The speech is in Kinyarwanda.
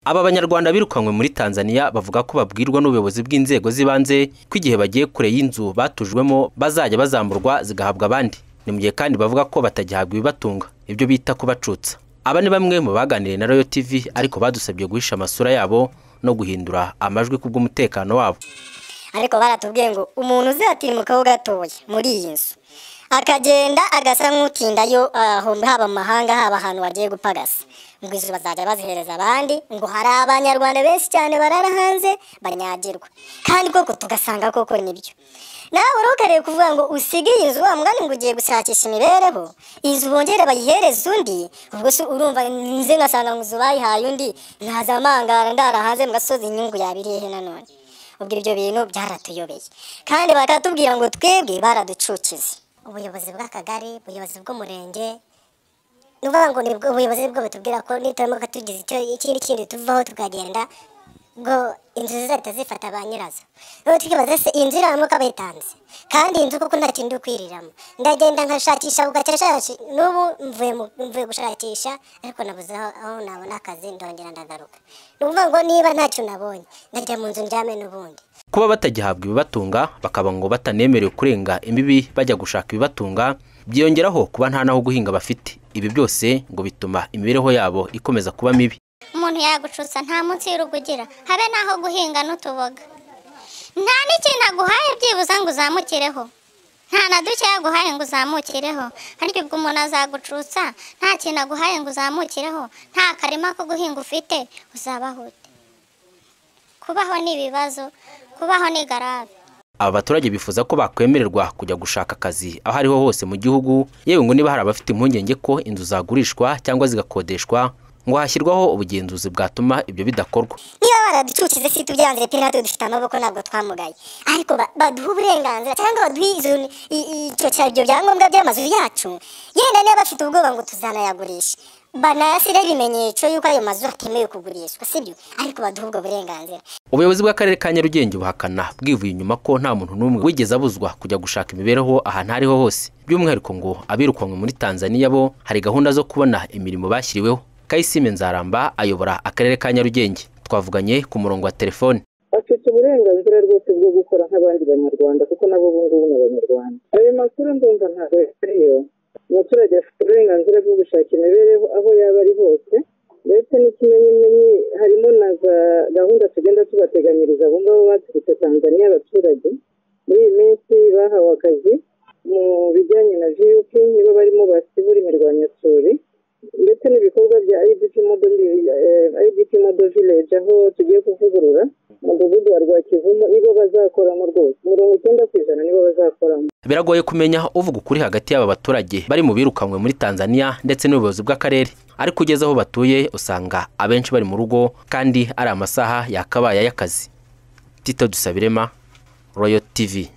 Aba banyarwanda birukanywe muri Tanzania bavuga ko babwirwa n'ubuyobozi bw'inzego z'ibanze ko igihe bagiye kure y'inzu batujwemo bazajya bazamburwa zigahabwa abandi ni mu gihe kandi bavuga ko batagihabwa ibibatunga ibyo bita kubacutsa aba ni bamwe mu baganiriye na Royal TV ariko badusabye guhisha amasura yabo no guhindura amajwi kubw'umutekano wabo ariko baratubwiye ngo umuntu uzatimukaho gatoya muri iyi nzu akagenda agasa nk'utindayo haba mu mahanga haba ahantu bagiye gupagasa ngo izo bazajya bazihereza abandi ngo hari abanyarwanda benshi cyane barara hanze banyagirwa kandi koko tugasanga koko nibyo nawe uri ukareba kuvuga ngo usige iyi nzu wa mwanya ngo ugiye gushakisha imibereho inzu bongere bayihereze undi ubwo se urumva nze ngasanga ngo inzu bayihaye undi ntazamangara ndara hanze mu gasozi inyungu yabiriye he nanone ubwo ibyo bintu byaratuyobeye kandi bakatubwira ngo twebwe baraducukize ubuyobozi bw'akagari ubuyobozi bw'umurenge ni ukuvuga ngo ni bwo ubuyobozi bwo butubwira ko nituramuka tugize icyo ikindi kintu tuvaho tukagenda ngo inzu zizahita zifata ba nyirazo rero tukibaza se iyi nzu iramuka bayitanze kandi iyi nzu kuko nta kintu uri kwiriramo ndagenda nkashakisha ugacarasharashi n'ubu mvuye mu- mvuye gushakisha ariko nabuze aho aho nabona akazi ndongera ndagaruka ni ukuvuga ngo niba ntacyo nabonye ndajya mu nzu ndyame n'ubundi kuba batagihabwa ibibatunga bakaba ngo batanemerewe kurenga imbibi bajya gushaka ibibatunga byiyongeraho kuba nta n'aho guhinga bafite ibi byose ngo bituma imibereho yabo ikomeza kuba mibi umuntu yagucutsa nta munsi y'urugo ugira habe n'aho guhinga n'utuboga nta n'ikintu aguhaye byibuze ngo uzamukireho nta na duke yaguhaye ngo uzamukireho ariko ubwo umuntu azagucutsa nta kintu aguhaye ngo uzamukireho nta karima ko guhinga ufite uzabaho ute kubaho ni ibibazo kubaho ni garabe aba baturage bifuza ko bakwemererwa kujya gushaka akazi aho ariho hose mu gihugu yewe ngo niba hari abafite impungenge ko inzu zagurishwa cyangwa zigakodeshwa ngo hashyirwaho ubugenzuzi bwatuma ibyo bidakorwa niba baraducukize si tubyanze pe natwe dufite amaboko ntabwo twamugaye ariko ba- baduhe uburenganzira cyangwa baduhe izo i- i- icyo cya- ibyo byangombwa by'amazu yacu yenda niba bafite ubwoba ngo tuzanayagurisha banayasire ibimenyetso y'uko ayo mazu atemewe kugurishwa sibyo ariko baduhe ubwo burenganzira ubuyobozi bw'akarere ka nyarugenge buhakana bwivuye inyuma ko nta muntu n'umwe wigeze abuzwa kujya gushaka imibereho ahantu aho ariho hose by'umwihariko ngo abirukanywe muri tanzania bo hari gahunda zo kubona imirimo bashyiriweho kayisime nzaramba ayobora akarere ka nyarugenge twavuganye ku murongo wa telefone afite uburenganzira rwose bwo gukora nk'abandi banyarwanda kuko nabo ubu ngubu ni abanyarwanda ayo makuru ndumva ntabwo ariyo umuturage afite uburenganzira bwo gushaka imibereho aho yaba ari hose ndetse n'ikimenyimenyi harimo na za gahunda tugenda tubateganyiriza abo ngabo baturutse tanzaniya abaturage muri iyi minsi bahawe akazi mu bijyanye na vup nibo barimo basibura imirwanyasuri ndetse n'ibikorwa bya idp model eh, idp model village aho tugiye kuvugurura umudugudu wa rwakivumo nibo bazakoramo rwose mirongo icyenda ku ijana nibo bazakoramo biragoye kumenya uvuga ukuri hagati y'aba baturage bari mu birukanywe muri tanzania ndetse n'ubuyobozi bw'akarere ariko ugeze aho batuye usanga abenshi bari mu rugo kandi ari amasaha yakabaye y'akazi tito dusabirema royo tivi